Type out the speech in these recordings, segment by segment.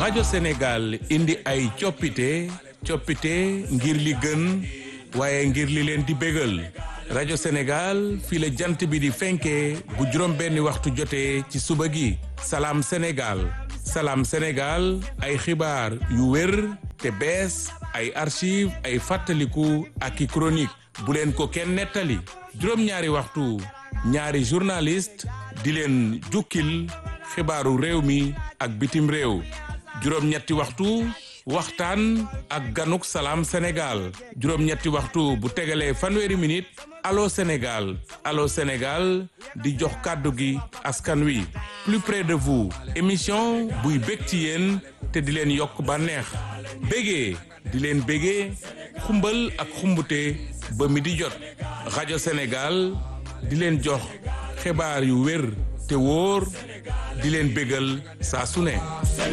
rajo Sénégal indi ay coppite coppite ngir li gën waaye ngir li leen di bégal rajo Sénégal fii la jant bi di fenkee bu juróom benni waxtu jotee ci suba gi salaam Sénégal salaam Sénégal ay xibaar yu wér te bees ay archive ay fàttaliku ak i chronique bu leen ko kenn nettali juróom-ñaari waxtu ñaari journaliste di leen jukkil xibaaru réew mi ak bitim réew juróom-ñetti waxtu waxtaan ak ganuk salaam Sénégal juróom-ñetti waxtu bu tegalee fanweeri minute allo Sénégal allo Sénégal di jox kàddu gi askan wi plus près de vous émission buy bég ci yéen te di leen yokk bànneex bégee di leen bégee xumbal ak xumbute ba mi di jot rajo Sénégal di leen jox xibaar yu wér te wóor di leen bégal saa su ne.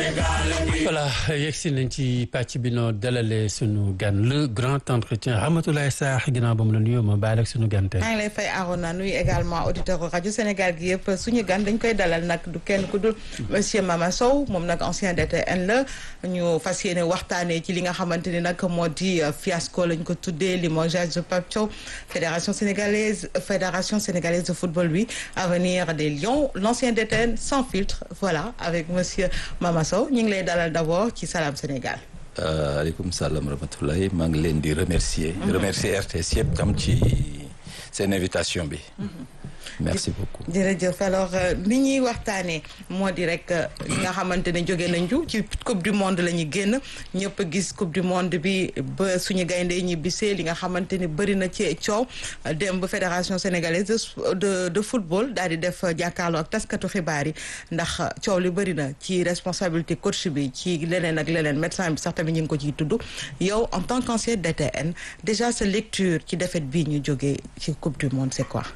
voilà yegsi nañ ci pàcc bi noo dalalee sunu gan le grand entretien Ramatoulaye Sarr ginnaaw ba mu la nuyoo ma baal ak sunu gan tey. maa ngi lay fay Arona nuyu également auditeur rajo Sénégal gi yëpp suñu gan dañ koy dalal nag du kenn ku dul monsieur Mama Sow moom nag ancien DTN la ñu fas yéene waxtaanee ci li nga xamante ni nag moo di fiasco lañ ko tuddee limogeage de Pape Thiaw fédération sénégalaise fédération sénégalaise de football bi avenir des Lions l'ancien DTN sans filtre voilà avec monsieur Mama Sow ñu ngi lay dalal d'abord ci Salam Sénégal. aleykum salaam rahmatullahi maa ngi leen di remercier. remercier RTS yëpp tam ci seen invitation bi. merci beaucoup. jërëjëf alors li ñuy waxtaanee moo di rek li nga xamante ne jóge nañu ci coupe du monde la ñu génn ñëpp gis coupe du monde bi ba suñu gaynde ñi bisee li nga xamante ni bëri na ci coow dem ba fédération sénégalaise de de football daal di def jàkkaarloo ak taskatu xibaar yi ndax coow li bëri na ci responsabilité coach bi ci leneen ak leneen médecin bi sax tamit ñu ngi ko ciy tudd yow en tant qu'ancien DTN déjà sa lecture ci défaite bii ñu jógee ci coupe du monde c'est quoi.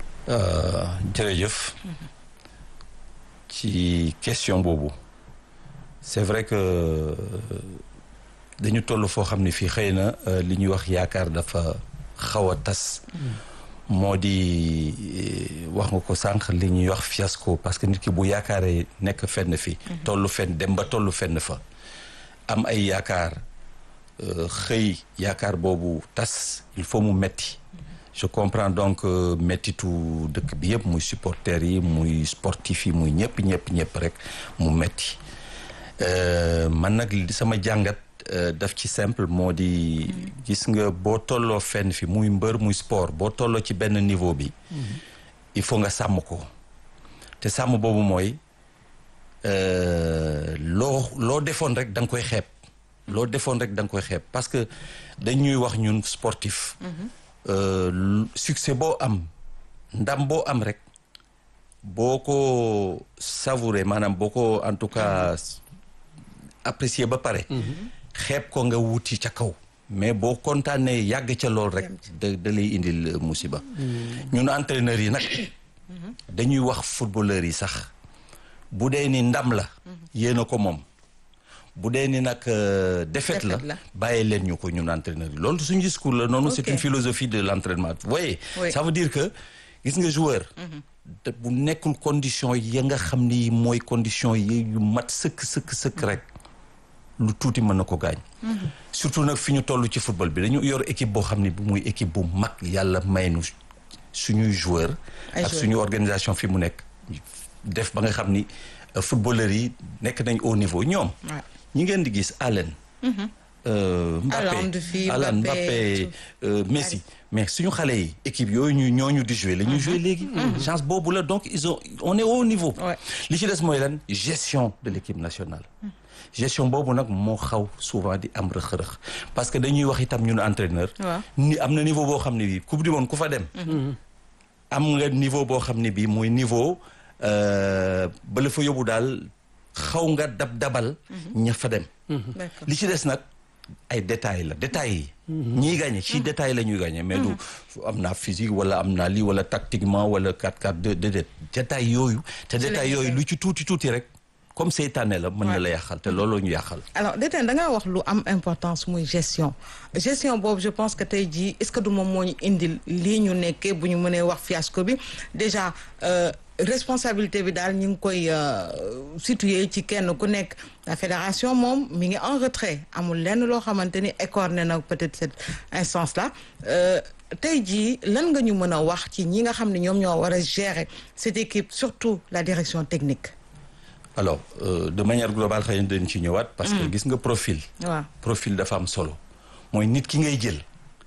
jërëjëf ci question boobu c'est vrai que dañu toll foo xam ne fii xëy na li ñuy wax yaakaar dafa xaw a tas moo di wax nga ko sànq li ñuy wax fiasco parce que nit ki bu yaakaaree nekk fenn fi tollu fenn dem ba tollu fenn fa am ay yaakaar xëy yaakaar boobu tas il faut mu metti je comprends donc mettitu dëkk bi yëpp muy supporters yi muy sportif yi muy ñëpp ñëpp ñëpp rek mu metti man nag li sama jàngat daf ci simple moo di gis nga boo tolloo fenn fi muy mbër muy sport boo tolloo ci benn niveau bi il faut nga sàmm ko te sàmm boobu mooy loo loo defoon rek da nga koy xeeb loo defoon rek da nga koy xeeb parce que dañuy wax ñun sportif Uh, succès boo am ndam boo am rek boo ko savouré maanaam boo ko en tout cas apprécier ba pare xeeb ko nga wuti ca kaw mais boo kontaanee yàgg ca lool rek da da lay indil musiba ñun entraîneurs yi nag dañuy wax footballeurs yi sax bu dee ni ndam la yéen a ko moom bu dee ni nag défaite la bàyyi leen ñu ko ñun entraîneur yi loolu suñu discours la noonu c'est une philosophie de l'entraînement vous voyez ça veut dire que gis nga joueur bu nekkul condition ya nga xam ni mooy condition yi yu mat sëkk sëkk sëkk rek lu tuuti mën na ko gaañ surtout nag fi ñu toll ci football bi dañu yor équipe boo xam ne bu muy équipe bu mag yàlla may nu suñuy joueur ak suñu organisation fi mu nekk def ba nga xam ni footballeurs yi nekk nañ au niveau ñoom ñi ngeen di gis Allen Mbappé Alan Mbappé Messi mais suñu xale yi équipe yooyu ñu ñooñu di jouer la ñuy jouer léegi chance boobu la donc ils ont on est au niveau li ci des mooy lan gestion de l'équipe nationale gestion boobu nag moo xaw souvent di am rëx-rëx parce que dañuy wax itam ñun entraîneur ni am na niveau boo xam ne bii coupe du monde ku fa dem am nga niveau boo xam ne bii mooy niveau ba la fa yóbbu daal xaw nga dab dabal ña fa dem li ci des nag ay détails la détails yi ñiy gagné ci détails la ñuy gagné mais du am naa physique wala am naa lii wala tactiquement wala 4-4 déedéet détails yooyu te détails yooyu lu ci tuuti tuuti rek comme seytaane la mën na la yàqal te looloo ñu yàqal alors déedéet da ngaa wax lu am importance muy gestion gestion boobu je pense que tey jii est-ce que du moom moo ñu indil lii ñu nekkee bu ñu mënee wax fiasco bi déjà responsabilité bi daal ñu ngi koy situé ci kenn ku nekk la fédération moom mi ngi en retrait amul lenn loo xamante ni écorné na peut-être cette instance là tey jii lan nga ñu mën a wax ci ñi nga xam ne ñoom ñoo war a gérer cette équipe surtout la direction technique. alors euh, de manière globale xëy na dañ ci ñëwaat. parce que gis nga profil. waaw profil dafa am solo. mooy nit ki ngay jël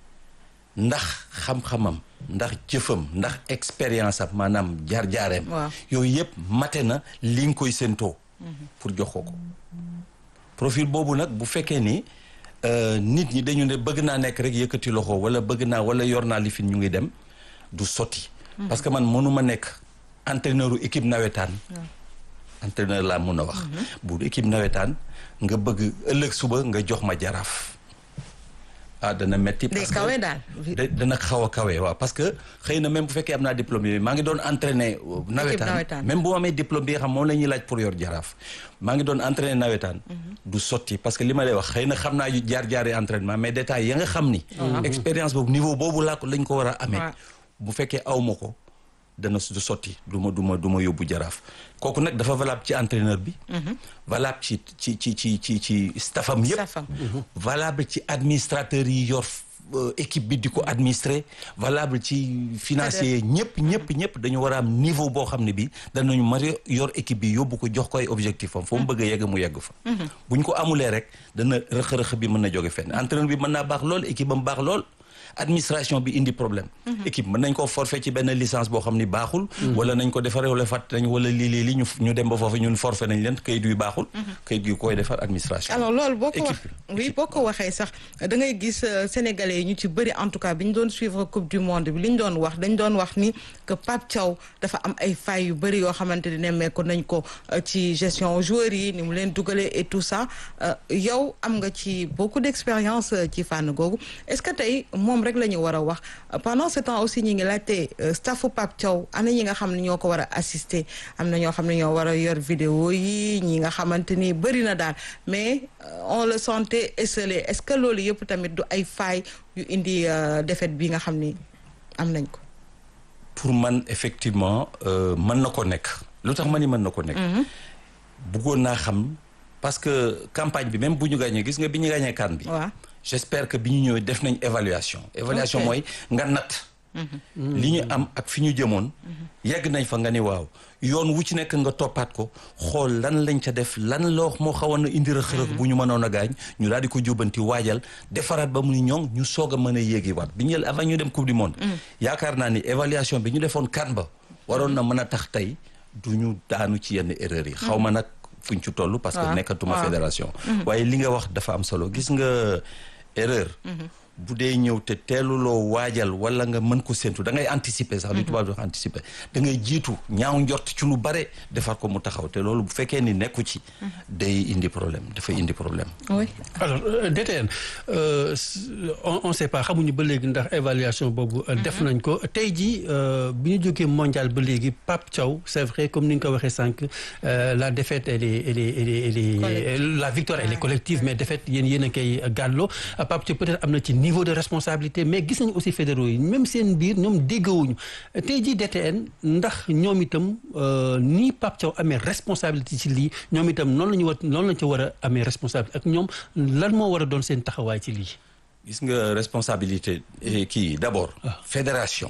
ndax xam-xamam ndax jëfam ndax expérience am maanaam jaar-jaareem. waaw yooyu yëpp mate na li nga koy séentoo. pour jox ko ko. profil boobu nag bu fekkee ni nit ñi dañu ne bëgg naa nekk rek yëkkati loxo wala bëgg naa wala yor naa li fi ñu ngi dem du sotti. parce que man mënuma nekk entraîneur u équipe nawetaan. entraîneur laa mun a wax. bu équipe nawetaan nga bëgg ëllëg suba nga jox ma jaraaf. ah dana metti parce que kawe daal. dana xaw a kawe waaw parce que xëy na même bu fekkee am naa diplôme yi maa ngi doon entraîner nawetaan nawetaan. même bu ma amee diplôme bi nga xam moom la ñuy laaj pour yor jaraaf maa ngi doon entraîner nawetaan du sotti parce que li ma lay wax xëy na xam naa jaar-jaari entraînement mais détails ya nga xam ni expérience boobu niveau boobu laa ko lañ ko war a amee waaw. bu fekkee aw ma ko dana du sotti du ma du ma du ma yóbbu jaraaf kooku nag dafa valable ci entraîneur bi valable ci ci ci ci ci ci staffam yëpp Staffam. valable ci administrateur yi yor euh, équipe bi di ko administrer valable ci financier ñëpp ñëpp ñëpp dañu war a am niveau boo xam ne bi danañu mari yor équipe bi yóbbu ko jox ko ay objectif am foo mu bëgg a yegg mu yegg fa bu ñu ko amulee rek dana rëq-rëq bi mën na jóge fenn entraîneur bi mën naa baax lool équipe am baax lool administration bi indi problème équipe mën nañ ko forfait ci benn licence boo xam ni baaxul wala nañ ko defaree wala fàtt nañ wala lii lii li ñu ñu dem ba foofu ñun forfait nañ leen kayit yu baaxul kayit yu koy defar administration alors loolu boo ko wax Équipe. oui boo ko waxee sax da ngay gis euh, sénégalais yi ñu ci bëri en tout cas bi ñu doon suivre coupe du monde bi li ñu doon wax dañ doon wax ni que Pape Thiaw dafa am ay failles yu bëri yoo xamante ne nemmeeku nañ ko euh, ci gestion joueurs yi ni mu leen dugalee et tout ça euh, yow am nga ci beaucoup d'expérience euh, ci fànn googu est-ce que tey moom rek la ñu war a wax Euh, pendant ce temps aussi ñi ngi laajte euh, staffu Pape Thiaw ana ñi nga xam ne ñoo ko war a assister am na ñoo xam ne ñoo war a yor vidéo yi ñi nga xamante ni bëri na daal mais euh, on le sentait esselé est-ce que loolu yëpp tamit du ay failles yu indi euh, défaite bi nga xam ni am nañ ko. pour man effectivement euh, mën na ko nekk lu tax ma ni mën na ko nekk bëggoon naa xam parce que campagne bi même bu ñu gagné gis nga bi ñu gagné kan bi waaw j'espère que bi ñu ñëwee def nañ évaluation évaluation Ok. mooy nga natt li ñu am ak fi ñu jëmoon yegg nañ fa nga ni waaw yoon wu ci nekk nga toppaat ko xool lan lañ ca def lan loo moo xawoon a indi rëq-rëq bu ñu mënoon a gaañ ñu daal di ko jubbanti waajal defaraat ba mu ni ñoŋ ñu soog a mën a yéegi waat bi ñu avant ñu dem coupe du monde yaakaar naa ni évaluation bi ñu defoon kan ba waroon na mën a tax tey du ñu daanu ci yenn erreurs yi xaw ma nag fuñ ci toll parce que waaw, nekkatuma waaw. fédération waaye li nga wax dafa am solo gis nga erreur bu dee ñëw te teeluloo waajal wala nga mën ko séntu da ngay anticiper sax li tubaab di wax anticiper da ngay jiitu ñaaw njort ci lu bare defar ko mu taxaw te loolu bu fekkee ni nekku ci day indi problème dafay indi problème oui. alors euh, DTN euh, s- on on sait pas xamuñu ba léegi ndax évaluation boobu euh, def nañ ko tey jii euh, bi ñu jógee mondial ba léegi Pape Thiaw c'est vrai comme ni nga ko waxee sànq euh, la défaite elle est elle est elle est, elle est- Collective. la victoire elle est collective mais défaite yéen yéen a koy gàlloo Pape Thiaw peut-être am na ci niveau de responsabilité mais gis nañu aussi fédéraux yi même seen biir ñoom déggawuñu tey jii DTN ndax ñoom itam euh, ni Pape Thiaw amee responsabilité ci lii ñoom itam noonu la ñu war noonu la ñu ci war a amee responsabilité ak ñoom lan moo war a doon seen taxawaay ci lii. gis nga responsabilité eh, kii d'abord fédération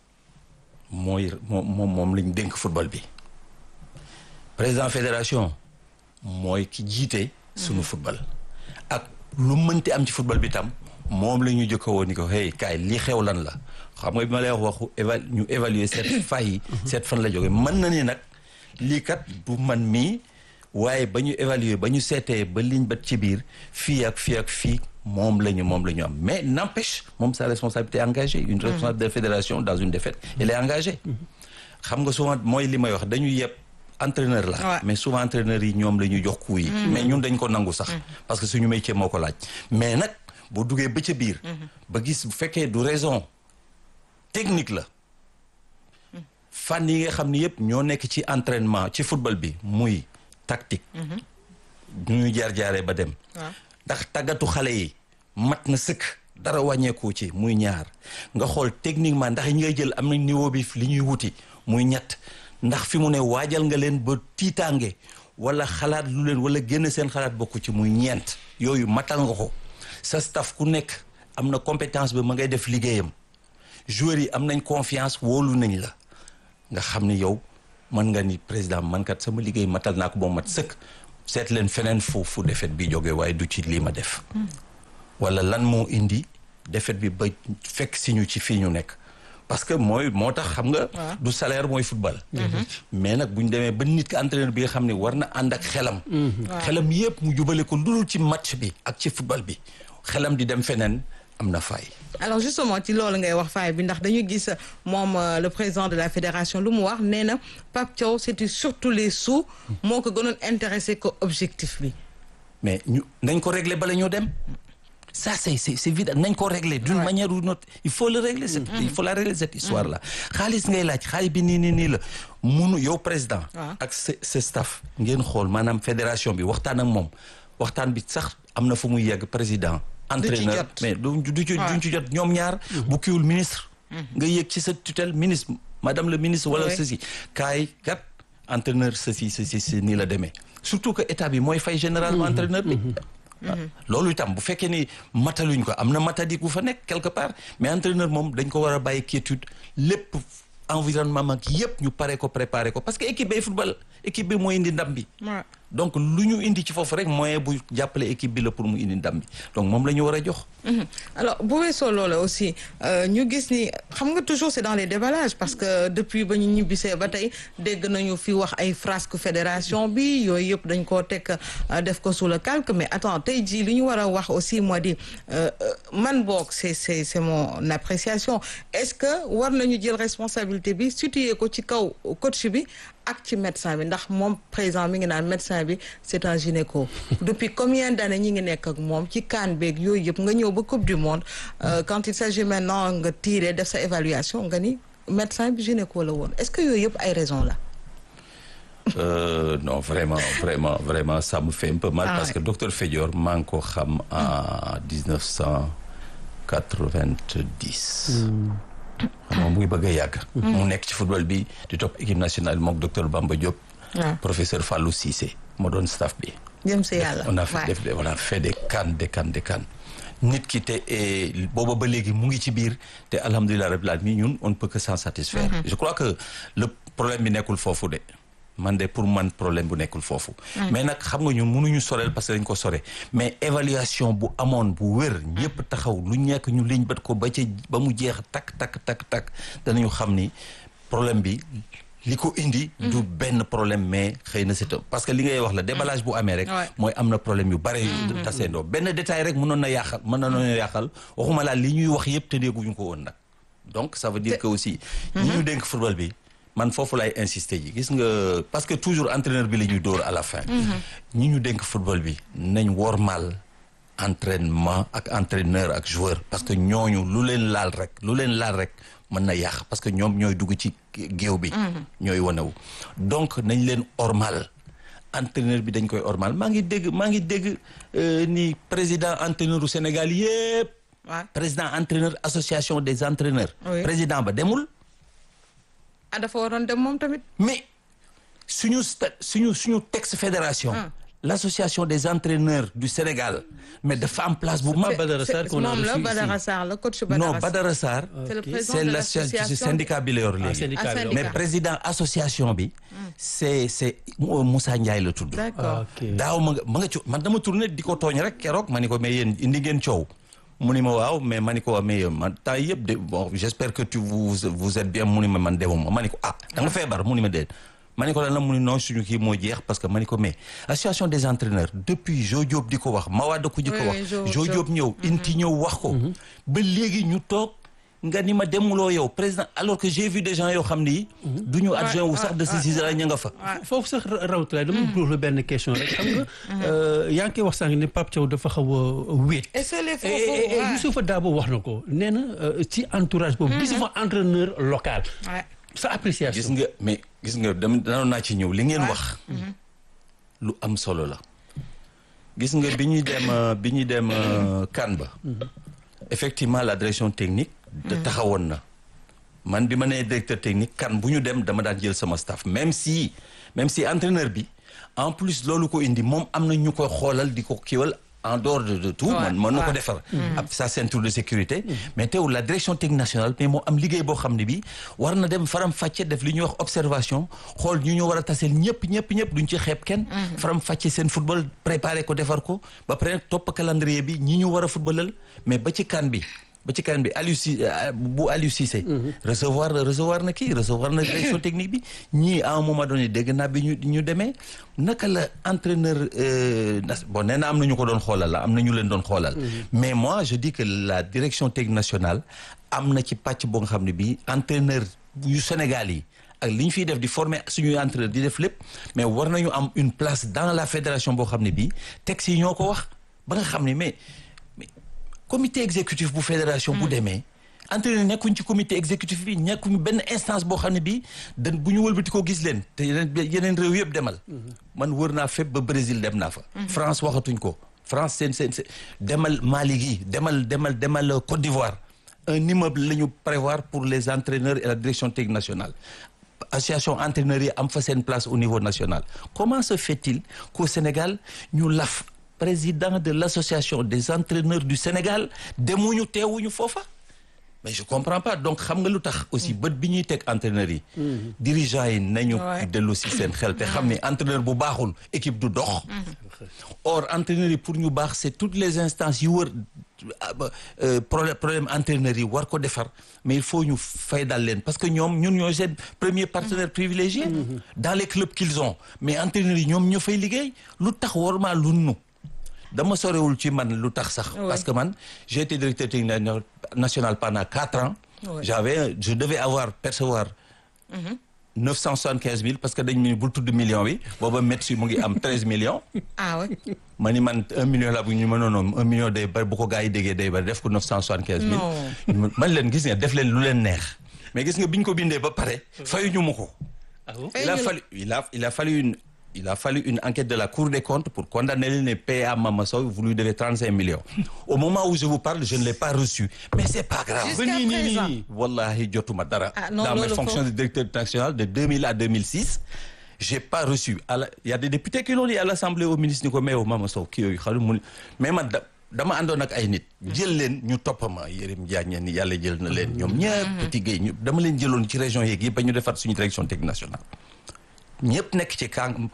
mooy moom moom moom lañ dénk football bi président fédération mooy ki jiite sunu football ak lu mënti am ci football bi tam moom la ñu jëkka woon ni ko hey kaay lii xew lan la xam nga bi ma lay wax waxu éva ñu évaluer cette faille yi cette fan la jóge mën na ni nag lii kat du man mii waaye ba ñu évaluer ba ñu seetee ba liñ bat ci biir fii ak fii ak fii moom la ñu moom la ñu am mais n'empêche moom sa responsabilité est engagée une responsabilité de fédération dans une défaite elle est engagée xam nga souvent mooy li may wax dañu yeb entraîneur la Ouais. mais souvent entraîneur yi ñoom la ñuy jox coup yi mais ñun dañ ko nangu sax parce que suñu métier moo ko laaj mais nag boo duggee ba ca biir ba gis bu fekkee du raison technique la fànn yi nga xam ni yëpp ñoo nekk ci entraînement ci football bi muy tactique ñu ñu jaar-jaaree ba dem waaw. ndax tàggatu xale yi mat na sëkk dara wàññeeku ci muy ñaar nga xool techniquement ndax ñi ngay jël am nañ niveau bi li ñuy wuti muy ñett ndax fi mu ne waajal nga leen ba tiitaange wala xalaat lu leen wala génn seen xalaat bokku ci muy ñeent yooyu matal nga ko sa staff ku nekk am na compétence bi ma ngay def liggéeyam joueurs yi am nañ confiance wóolu nañ la nga xam ni yow mën nga ni président man kat sama liggéey matal naa ko ba mat sëkk seet leen feneen fu fu defet bi jógee waaye du ci lii ma def wala lan moo indi défaite bi ba fekk si ñu ci fii ñu nekk parce que mooy moo tax xam nga du salaire mooy football mais nag bu ñu demee ba nit ki entraîneur bi nga xam ne war na ànd ak xelam xelam yëpp mu jubale ko lu dul ci match bi ak ci football bi xelam di dem feneen am na fay alors justement ci loolu ngay wax faay bi ndax dañu gis moom le président de la fédération lu mu wax nee na Pape Thiaw c'était surtout les sous moo ko gënoon intéressé ko objectif bi mais ñu nañ ko régler bala ñoo dem ça c'est c'est c'est vide nañ ko régler d'une manière ou d'une autre il faut le régler cette il faut la régler cette histoire là xaalis ngay laaj xaalis bi nii nii nii la munu yow président ak sa sa staff ngeen xool maanaam fédération bi waxtaan ak moom waxtaan bi sax am na fu muy yegg président entraîneur mais du du ci duñ ci jot ñoom ñaar bu kiwul ministre nga yëg ci sa tutelle ministre madame le ministre wala ceci kaay kat entraîneur ceci ceci si nii la demee surtout que état bi mooy fay généralement entraîneur bi loolu itam bu fekkee ni mataluñ ko am na matadi ku fa nekk quelque part mais entraîneur moom dañ ko war a bàyyi quiétude lépp environnement mag yëpp ñu pare ko préparer ko parce que équipe bay football équipe bi mooy indi ndam bi donc lu ñu indi ci foofu rek moyen bu jàppale équipe bi la pour mu indi ndam bi donc moom la ñu war a jox alors bu weesoo loola aussi ñu gis ni xam nga toujours c'est dans les déballages parce que depuis ba ñu ñibbisee ba tey dégg nañu fi wax ay frasque fédération bi yooyu yëpp dañ koo teg def ko sous le calque mais attends tey jii li ñu war a wax aussi moo di man boog c'est c'est c'est mon appréciation est-ce que war nañu jël responsabilité bi situé ko ci kaw coach bi ak ci médecin bi ndax moom président mi ngi naan médecin bi c'est un gynéco depuis combien d'années ñi ngi nekk ak moom ci kaan beeg yooyu yëpp nga ñëw ba coupe du monde quand il s'agit maintenant nga tirer def sa évaluation nga ni médecin bi gynéco la woon est-ce que yooyu yëpp ay raison la Euh, non vraiment vraiment vraiment ça me fait un peu mal ah, parce ouais. que docteur Fédior maa ngi ko xam en dix neuf cent quatre-vingt-dix xam nga mu ngi bëgg a yàgg mu nekk ci football bi di topp équipe nationale mook docteur Bamba Diop professeur Fallou Cissé moo doon staff bi jëm si yàlla on a fait def on a fait des CAN des CAN des CAN nit ki te booba ba léegi mu ngi ci biir te alhamdulilah rabbil alamin ñun on ne peut que s'en satisfaire je crois que le problème bi nekkul foofu de man de pour man problème bu nekkul foofu mais nag xam nga ñun mënuñu soreel parce que dañ ko sore mais évaluation bu amoon bu wér ñëpp taxaw lu nekk ñu liñ bat ko ba ca ba mu jeex tak tak tak tak danañu xam ni problème bi li ko indi du benn problème mais xëy na c'est parce que li ngay wax la déballage bu amee rek mooy am na problème yu bare yu taseendoo benn détail rek mënoon na yàqal mën na noonu yàqal waxuma laa li ñuy wax yëpp te dégguñu ko woon nag donc ça veut dire que aussi ñi ñu dénk football bi man foofu lay insister ji gis nga parce que toujours entraîneur bi la ñuy dóor à la fin ñi ñu dénk football bi nañ wormaal entraînement ak entraîneur ak joueur parce que ñooñu lu leen laal rek lu leen laal rek mën na yàq parce que ñoom ñooy dugg ci géew bi ñooy wanewu donc nañ leen ormal entraîneur bi dañ koy ormal maa ngi dégg maa ngi dégg ni président entraîneur u Sénégal yépp président entraîneur association des entraîneurs président ba demul ah dafa waroon dem moom tamit. mais suñu suñu suñu texte fédération. l'association des entraîneurs du Sénégal mais dafa am place bu mag. Badara Sarr qu'on a moom la Badara Sarr la coach Badara non Badara Sarr. c'est l'association syndicat bi la yor léegi. mais président association bi. c'est c'est Moussa Ndiaye la tudd. d'accord daaw ma nga ma nga ci man dama tourné di ko tooñ rek keroog ma ni ko mais yéen indi ngeen coow. mu ni ma waaw mais ma ni ko mais man temps yëpp de bon j'espère que tu vous vous êtes bien mu ni ma man demuma ma ni ko ah da nga feebar mu ni ma déet ma ni ko lan la mu ni non suñu kii moo jeex parce que ma ni ko mais association des entraîneurs depuis Jo Diop di ko wax Mawade ko di ko wax Jo Diop ñëw inti ñëw wax ko ba léegi ñu toog nga ni ma demuloo yow président alors que j'ai vu des gens yoo xam ni du ñu adjoint wu sax de ces la ña nga fa foofu sax rawatulaay dama bëgg la benn question rek xam nga yaa ngi koy wax sànq ne Pape Thiaw dafa xaw a wéet Youssoufa Dabo wax na ko nee na ci entourage boobu gis fa entraîneur local sa appréciation gis nga mais gis nga dama danoon naa ci ñëw li ngeen wax lu am solo la gis nga bi ñuy dem bi ñuy dem kan ba effectivement la direction technique de taxawoon na man bi ma nee directeur technique kan bu ñu dem dama daan jël sama staff même si même si entraîneur bi en plus loolu ko indi moom am na ñu koy xoolal di ko kiiwal en dehors de, de tout man mën na ko defar ab sa ceinture de sécurité mais teewul la direction technique nationale mais moo am liggéey boo xam ne bi war na dem faram fàcce def li ñuy wax observation xool ñu ñu war a taseel ñëpp ñëpp ñëpp duñ ci xeeb kenn faram fàcce seen football préparé ko defar ko ba pare topp calendrier bi ñi ñu war a footballal mais ba ci kan bi ba ci kan bi Aliou Cissé bu Aliou Cissé recevoir recevoir na kii recevoir na direction technique bi ñii à un moment donné dégg naa bi ñu ñu demee naka la entraîneur bon nee na am na ñu ko doon xoolal la am na ñu leen doon xoolal mais moi je dis que la direction technique nationale am na ci pàcc boo nga xam ne bii entraîneur yu Sénégal yi ak li ñu fiy def di former suñuy entraîneur di def lépp mais war nañu am une place dans la fédération boo xam ne bii texte yi ñoo ko wax ba nga xam ne mais comité exécutif bu fédération bu demee entraîneur nekkuñ ci comité exécutif bi nekkuñ benn instance boo xam ne bii dañ bu ñu wëlbati ko gis leen te yeneen yeneen réew yëpp demal man wër naa fépp ba Brésil dem naa fa France waxatuñ ko France seen seen seen demal Mali gi demal demal demal Côte d'Ivoire un immeuble la ñu prévoir pour les entraîneurs et la direction technique nationale association entraîneurs yi am fa seen place au niveau national comment se fait-il qu'au Sénégal ñu laf président de l'association des entraîneurs du Sénégal demuñu teewuñu foofa mais je comprends pas donc xam nga lu tax aussi bët bi ñuy teg entraîneurs yi dirigeants yi nañu dellu si seen xel te xam ne entraîneur bu baaxul équipe du dox or entraîneurs yi pour ñu baax c'est toutes les instances yu wër problème problème entraîneurs yi war ko defar mais il faut ñu fay dal leen parce que ñoom ñun ñooy seen premier partenaire privilégié dans les clubs qu'ils ont mais entraîneurs yi ñoom ñoo fay liggéey lu tax war maa lu nu dama sorewul ci man lu tax sax parce que man j'ai été directeur technique national pendant quatre ans j'avais je devais avoir percevoir neuf cent soixante-quinze mille parce que dañ mu bul tudd million bi booba médecin mu ngi am treize millions ah ouais ma ni man un million la bu ñu ma noonoon un million day bari bu ko gars yi déggee day bari def ko neuf cent soixante-quinze mille man leen gis nga def leen lu leen neex mais gis nga bi ñu ko bindee ba pare fayuñu ma ko il a fallu il a il a fallu une il a fallu une enquête de la Cour des comptes pour condamner les PA Mama Sow vous lui devez 35 millions au moment où je vous parle je ne l'ai pas reçu mais c'est pas grave Jusqu'à présent. wallahi jotuma dara Ah, non, dans mes loolu fonctions de directeur national de 2000 à 2006 j'ai pas reçu à la- il y a des députés qui l'ont dit à l'Assemblée au ministre ni ko mais Mama Sow kii yooyu xalu mu mais man da dama àndoon ak ay nit jël leen ñu toppama Yérim Diagne ni yàlla jël na leen ñoom ñëpp petit Gueye ñu dama leen jëloon ci région yeeg yëpp ba ñu defar suñu direction technique nationale ñëpp nekk ci kàng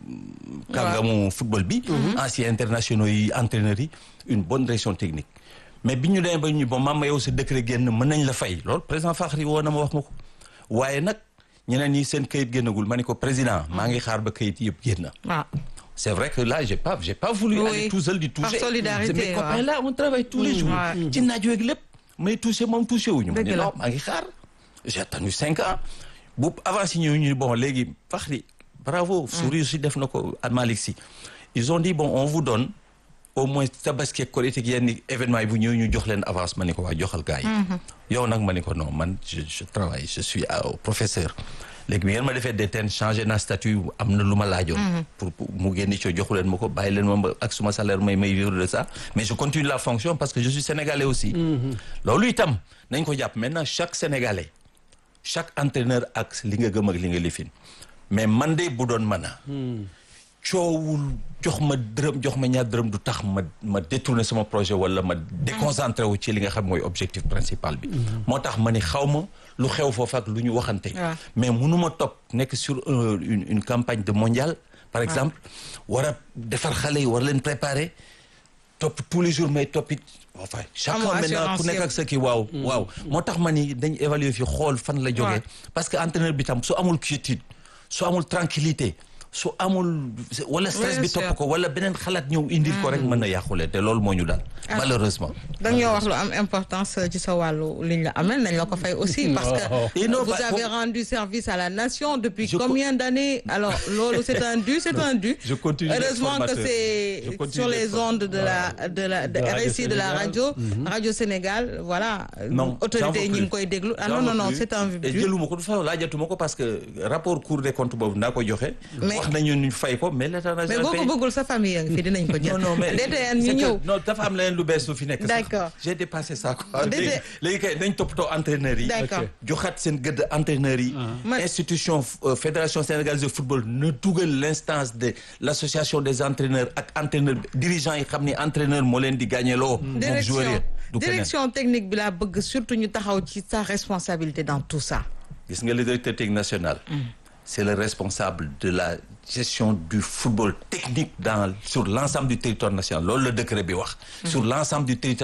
kàngamu football bi anciens internationaux yi entraîneurs yi une bonne direction technique mais bi ñu demee ba ñu bon maam yow sa décret génn mën nañ la fay loolu président Fakhri woo na ma wax ma ko waaye nag ñeneen ñi seen kayit génnagul ma ne ko président maa ngi xaar ba kayit yëpp génn ah c'est vrai que là j'ai pas j'ai pas voulu Oui. aller tout seul di toucher Par solidarité, C'est mes copains waaw. là on travaille tous les jours ouais. ci naaj weeg lépp may toucher moom toucher wuñu ma Dëgg ne la. non maa ngi xaar j'ai attendu cinq ans bu avancé ñëw ñu bon léegi Fakhri bravo Souri aussi def na ko ak Malick Sy ils ont dit bon on vous donne au moins tabaski ak Korité ak yenn événement yi bu ñëw ñu jox leen avance ma ne ko waa joxal gars yi yow nag ma ne ko non man je je travaille je suis euh, au professeur léegi bi ngeen ma defee détene changé na statut am na lu ma laajoon pour pour mu génn ci joxu leen ma ko bàyyi leen ma ak suma salaire may may vivre de ça mais je continue la fonction parce que je suis sénégalais aussi loolu itam nañ ko jàpp maintenant chaque sénégalais chaque entraîneur ak li nga gëm ak li nga lifin mais man de bu doon mën a coowul jox ma dërëm jox ma ñaar dërëm du tax ma ma détourner sama projet wala ma déconcentré wu ci li nga xam mooy objectif principal bi moo tax ma ni xaw ma lu xew foofu ak lu ñu waxante waaw. mais mënuma topp nekk sur un- une une campagne de mondial par exemple war a defar xale yi war leen préparer topp tous les jours may toppit enfin chacun Amoo maintenant assurance ku nekk yow. ak sa kii waaw waaw moo tax ma ni dañ évaluer fi xool fan la jógee parce que entraîneur bi tam su amul quiétude su amul tranquillité su amul wala stress Bien bi sûr. topp ko wala beneen xalaat ñëw indil ko rek mën na yàqule te loolu moo ñu daal malheureusement dañoo wax lu am importance ci sa wàllu liñ la amel nañ la ko fay aussi parce que Et non, vous bah, avez faut- rendu service à la nation depuis Je co- combien d'années alors loolu c'est un dû c'est un dû Je continue d'être heureusement que formateur. Je c'est continue sur d'être les ondes de la de la de De Radio RSI de la Sénégal. radio radio Sénégal voilà non autorité yi ñu ngi koy déglu ah non non non c'est un et dû jëluma ko du fa laajatuma ko parce que rapport cour des comptes boobu naa ko joxe Mais wax wax nañu ñu fay ko mais l'état n'a mais jamais boo ko payé. bëggul sa famille yaa ngi fi dinañ ko jël. non non mais DTN ñu c'est que- ñëw. non dafa am leneen lu bees lu fi nekk sax. D'accord. j'ai dépassé ça quoi. DT léegi léegi kay nañ toppatoo entraîneurs yi. D'accord. joxaat seen gëdd entraîneurs yi. Man- institution euh, fédération sénégalaise de football na dugal l'instance de l'association des entraîneurs ak entraîneurs dirigeants yi xam ni entraîneur moo leen di gagné loo. moom joueur direction yi du keneen. direction technique bi laa bëgg surtout ñu taxaw ci sa responsabilité dans tout ça. gis nga le directeur technique national. c'est le responsable de la gestion du football technique dans sur l'ensemble du territoire national loolu la décret bi wax. sur l'ensemble du territoire